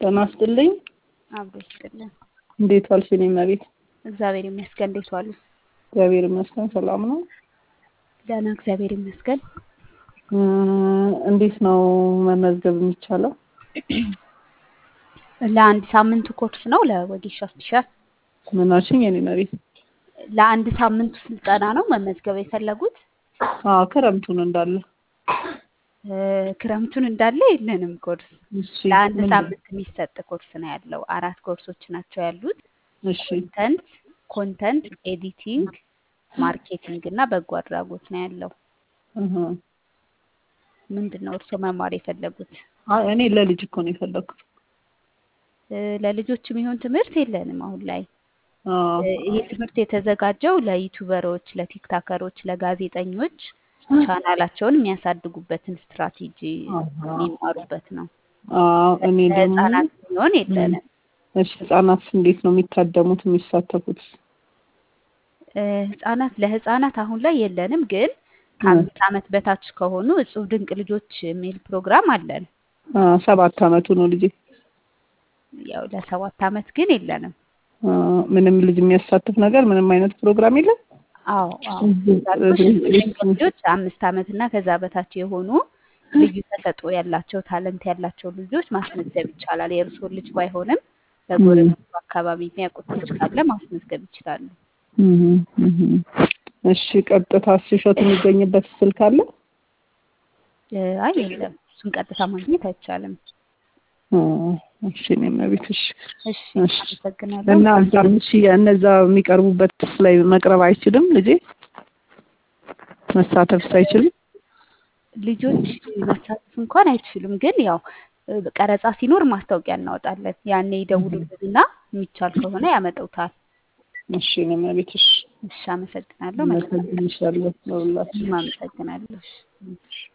ጤና ይስጥልኝ። አብሮ ይስጥልን። እንዴት ዋልሽ? የኔ እመቤት እግዚአብሔር ይመስገን። እንዴት ዋሉ? እግዚአብሔር ይመስገን ሰላም ነው። ደህና እግዚአብሔር ይመስገን። እ እንዴት ነው መመዝገብ የሚቻለው? ለአንድ ሳምንት ኮርስ ነው ለወጌሻ ስፔሻል። ምን አልሽኝ? የኔ እመቤት ለአንድ ሳምንቱ ስልጠና ነው መመዝገብ የፈለጉት። አዎ ክረምቱን እንዳለ እ ክረምቱን እንዳለ የለንም ኮርስ። እሺ ለአንድ ምንድን- ሳምንት የሚሰጥ ኮርስ ነው ያለው። አራት ኮርሶች ናቸው ያሉት። እሺ ኮንተንት፣ ኮንተንት ኤዲቲንግ፣ ማርኬቲንግ እና በጎ አድራጎት ነው ያለው። እህ ምንድን ነው እርስዎ መማር የፈለጉት? አይ እኔ ለልጅ እኮ ነው የፈለኩት። እ ለልጆች የሚሆን ትምህርት የለንም አሁን ላይ። አዎ እ ይህ ትምህርት የተዘጋጀው ለዩቱበሮች፣ ለቲክታከሮች፣ ለጋዜጠኞች ቻናላቸውን የሚያሳድጉበትን ስትራቴጂ አሃ። የሚማሩበት ነው። አዎ እኔ ደግሞ ለህፃናት የሚሆን የለንም። እሺ ህጻናት እንዴት ነው የሚታደሙት የሚሳተፉት? እ ህጻናት ለህፃናት አሁን ላይ የለንም፣ ግን ከአምስት ዓመት በታች ከሆኑ እጹብ ድንቅ ልጆች የሚል ፕሮግራም አለን። አ ሰባት አመቱ ነው ልጄ። ያው ለሰባት ዓመት ግን የለንም። አ ምንም ልጅ የሚያሳትፍ ነገር ምንም አይነት ፕሮግራም የለም። አዎ አዎ እዚህ- እንዳልኩሽ እዚህ- እጹብ ድንቅ ልጆች አምስት ዓመት እና ከዛ በታች የሆኑ ልዩ ተሰጥኦ ያላቸው ታለንት ያላቸው ልጆች ማስመዝገብ ይቻላል። የእርስዎ ልጅ ባይሆንም በጎረቤቱ አካባቢ የሚያውቁት ልጅ ካለ ማስመዝገብ ይችላሉ። እህ እህ እሺ ቀጥታ እሸቱ የሚገኝበት ስልክ አለ? እ አይ የለም፣ እሱን ቀጥታ ማግኘት አይቻልም። አ እሺ እኔ እመቤት እሺ እሺ እሺ አመሰግናለሁ። እና እዛም እሺ እነዛ የሚቀርቡበት ላይ መቅረብ አይችልም ልጄ መሳተፍ አይችልም? ልጆች መሳተፍ እንኳን አይችሉም፣ ግን ያው እ ቀረጻ ሲኖር ማስታወቂያ እናወጣለን። ያኔ ይደውሉልንና የሚቻል ከሆነ ያመጡታል። እሺ እኔ እመቤት እሺ እሺ አመሰግናለሁ። መልካም አመሰግንሻለሁ ለሁላችሁ። እኔም አመሰግናለሁ። እሺ። እሺ